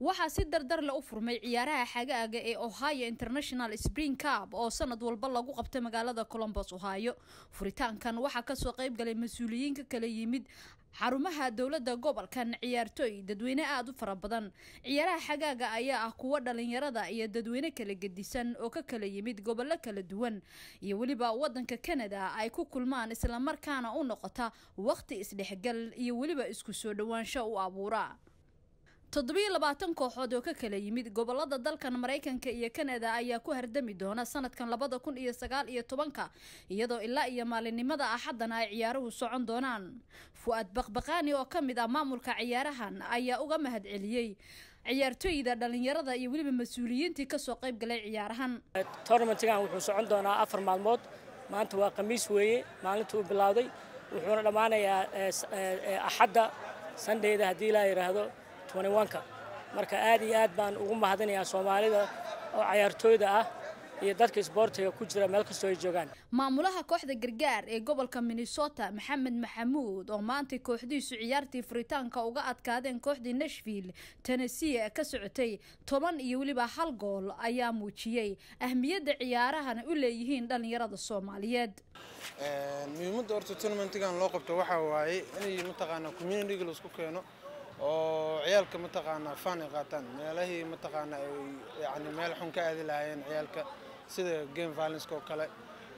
waxaa si dardar le u furmay ciyaaraha xagaaga ee ohio international spring cup oo sanad walba lagu qabtay magaalada colombos ohio furitaankan waxaa kasoo qayb galay mas-uuliyiin ka kala yimid xarumaha dowladda gobolkan ciyaartooy dadweyne aada u fara badan ciyaaraha xagaaga ayaa ah kuwo dhalinyarada iyo dadweyne kala gedisan oo ka kala yimid gobollo kala duwan iyo weliba wadanka canada ay ku kulmaan islamarkaana u noqota waqti isdhexgal iyo weliba isku soo dhowaansho u abuura toddobiyo labaatan kooxood oo ka kala yimid gobolada dalkan maraykanka iyo kanada ayaa ku hardami doona sanadkan labada kun iyo sagaal iyo tobanka iyadoo ilaa iyo maalinimada axaddana ay ciyaaruhu socon doonaan fu-aad baqbaqaani oo ka mid ah maamulka ciyaarahan ayaa uga mahad celiyey ciyaartooyda dhalinyarada iyo weliba mas-uuliyiintii kasoo qayb galay ciyaarahan tournamentigan wuxuu socon doonaa afar maalmood maanta waa khamiis weeye maalinta uu bilowday wuxuuna dhammaanayaa axadda sandheyda haddii ilaa yidhaahdo ka marka aad iyo aad baan ugu mahadinayaa soomaalida oo cayaartooyda ah iyo dadka isboortiga ku jira meel kastoo ay joogaan maamulaha kooxda gargaar ee gobolka minnesota maxamed maxamuud oo maantay kooxdiisu ciyaartii furitaanka uga adkaadeen kooxdii nashville tennessee ka socotay toban iyo weliba hal gool ayaa muujiyey ahmiyadda ciyaarahan u leeyihiin dhalinyarada soomaaliyeed muhiimadda horta tournamentigan loo qabto waxaa waaye inay mataqaanaa communitiga laisku keeno oo ciyaalka mataqaanaa fan ay qaataan meelahii mataqaanaa ay yani meel xun ka aadi lahaayeen ciyaalka sida game violenceka oo kale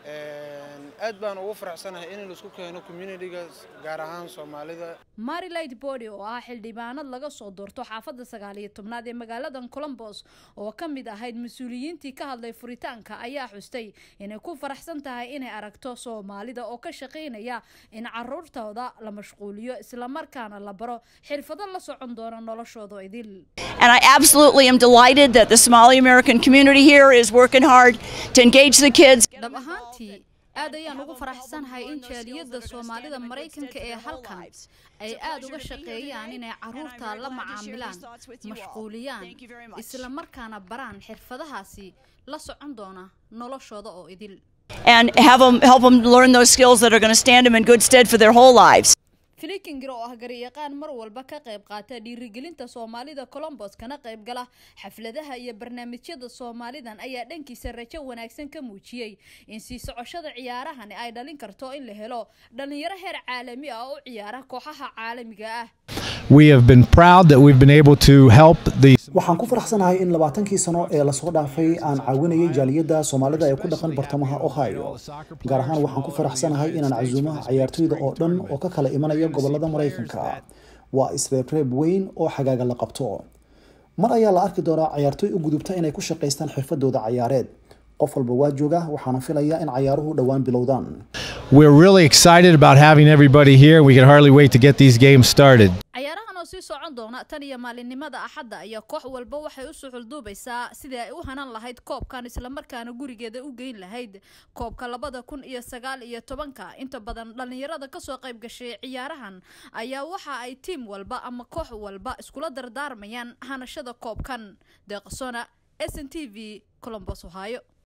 aad baan ugu faraxsanahay in laisku keeno communitiga gaar ahaan soomaalida marilight body oo ah xildhibaanad laga soo doorto xaafadda sagaal iyo tobnaad ee magaaladan colombos oo ka mid ahayd mas-uuliyiintii ka hadlay furitaanka ayaa xustay inay ku faraxsan tahay inay aragto soomaalida oo ka shaqaynaya in caruurtooda la mashquuliyo islamarkaana la baro xirfado la socon doona noloshooda idil And I absolutely am delighted that the Somali American community here is working hard to engage the kids. dhab ahaantii aad ayaan ugu faraxsanahay in jaaliyadda soomaalida maraykanka ee halkan ay aad uga shaqeeyaan inay caruurta la macaamilaan mashquuliyaan isla markaana baraan xirfadahaasi la socon doona noloshooda oo idil and have them help them learn those skills that are going to stand them in good stead for their whole lives. filikinger oo ah garyaqaan mar walba ka qayb qaata dhiirigelinta soomaalida colombos kana qayb gala xafladaha iyo barnaamijyada soomaalidan ayaa dhankiisa rajo wanaagsan ka muujiyey in sii socoshada ciyaarahani ay dhalin karto in la helo dhalinyaro heer caalami ah oo u ciyaara kooxaha caalamiga ah We have been proud that we've been able to help the waxaan ku faraxsanahay in labaatankii sano ee lasoo dhaafay aan caawinayay jaaliyadda soomaalida ee ku dhaqan bartamaha ohio gaar ahaan waxaan ku faraxsanahay inaan casuumaha ciyaartooyda oo dhan oo ka kala imanaya gobolada maraykanka waa isreebreeb weyn oo xagaaga la qabto mar ayaa la arki doonaa ciyaartooy u gudubta inay ku shaqaystaan xirfadooda cayaareed qof walba waa jooga waxaana filayaa in cayaaruhu dhowaan bilowdaan We're really excited about having everybody here. We can hardly wait to get these games started. ciyaarahan oo sii socon doona tan iyo maalinimada axadda ayaa koox walba waxay u suxulduubaysaa sidii ay u hanan lahayd koobkan islamarkaana gurigeeda u geyn lahayd koobka labada kun iyo sagaal iyo tobanka inta badan dhalinyarada kasoo qayb gashay ciyaarahan ayaa waxa ay tiim walba ama koox walba iskula dardaarmayaan hanashada koobkan deeqsona s n t v colombos ohio